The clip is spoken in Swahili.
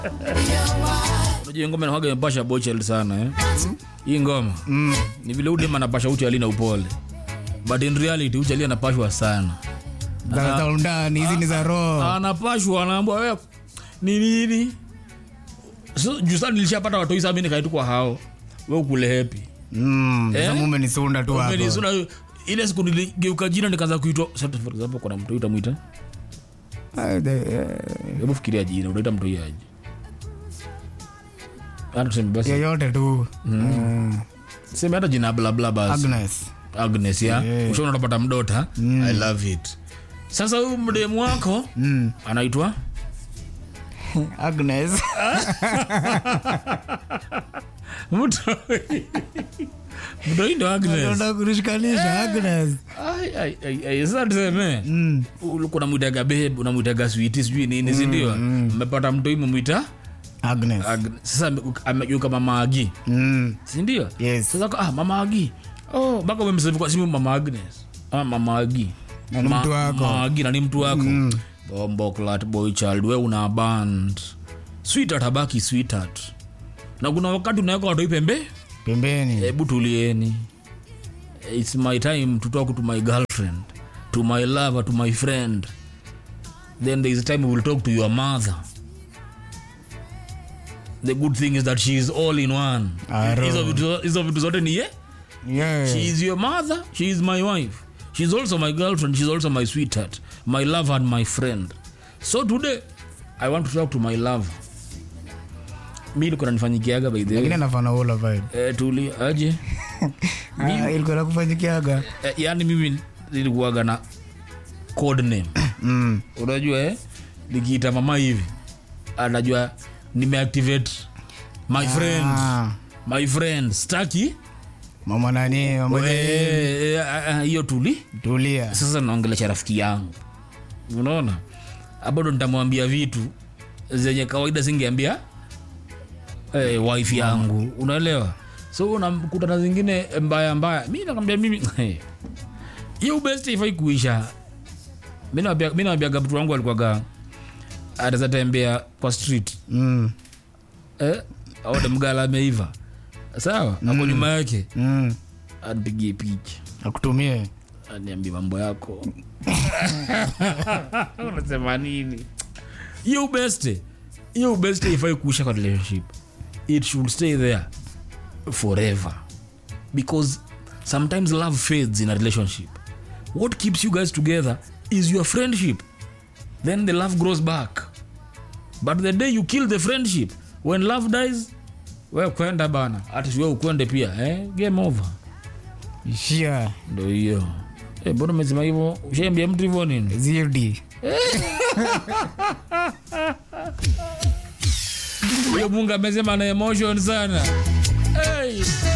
unajua ngoma inakuwaga imepasha bochel sana eh? hii ngoma ni vile udem anapasha uchi alina upole but in reality uchi ali anapashwa sana za za undani hizi ni za roho anapashwa anaambwa we ni nini so, juu sana nilishapata watoi saa mi nikaitu kwa hao we ukule hepi Mm, Eh? sasa mume ni sunda tu hapo Umenisuna- ile siku niligeuka jina nikaanza kuitwa sasa for example kuna mtu utamwita Ah, the- eh, hebu fikiria jina utaita mtu aje hata tuseme basi yeyote tu Eh, seme hata jina bla bla basi Agnes agnes ya Yeah. ushaona unapata mdota i love it sasa huyu mdemu wako Mm, anaitwa Agnes mtoi mtoi ndo agnes Unataka kunishikanisha Agnes Ai, ai, ai, ai, sasa tuseme Mm, ulikuwa unamwitaga babe unamwitaga switi sijui nini sindio mmepata mtoi mmemwita Agnes Ag- sasa ame- amegeuka mama agi Mm, sindio yes sasa ah, mama agi oh, mpaka umemsevu kwa simu mama agnes ah, mama agi Na ni Ma- mtu wako. mama agi na ni mtu wako bombo clat boy child we una band sweetheart habaki sweetheart na kuna wakati unaweka watoi pembe pembeni hebu tulieni its my time to talk to my girlfriend to my lover to my friend then there is a time we will talk to your mother the good thing is that she is all in one Aro. hizo vitu- hizo vitu zote ni ye Yeah. she is your mother she is my wife she is also my girlfriend she is also my sweetheart my lover and my friend so today i want to talk to my lover mi niko nanifanyikiaga by the lakini way anafana ula vibe eh, tuli aje Ah, ilikuwa na kufanyikiaga eh, yani mimi nilikuwaga na code name Mm, unajua eh? nikiita mama hivi anajua nimeactivate my friend ah, my friend staki mama nani mama Eh, nani, eh, ah, ah, hiyo tuli tulia sasa naongelesha rafiki yangu unaona hapo ndo nitamwambia vitu zenye kawaida singeambia eh, wife yangu unaelewa so unakutana zingine mbaya mbaya mi nakwambia mimi eh, hiyo best ifai kuisha mi nawambia- mi nawambiaga mtu wangu alikuwaga ataweza tembea kwa street Mm, eh, aone mgala ameiva sawa ako nyuma yake mm, anipigie picha akutumie niambie mambo yako unasema nini hiyo ubeste hiyo ubeste ifai kuisha kwa relationship it should stay there forever because sometimes love fades in a relationship what keeps you guys together is your friendship then the love grows back but the day you kill the friendship when love dies we kwenda bana hata siwe ukwende pia eh? game over ishia ndo hiyo Eh, mbona umesema hivyo ushaambia mtu hivyo nini zidi huyo mungu amesema na emotion sana hey.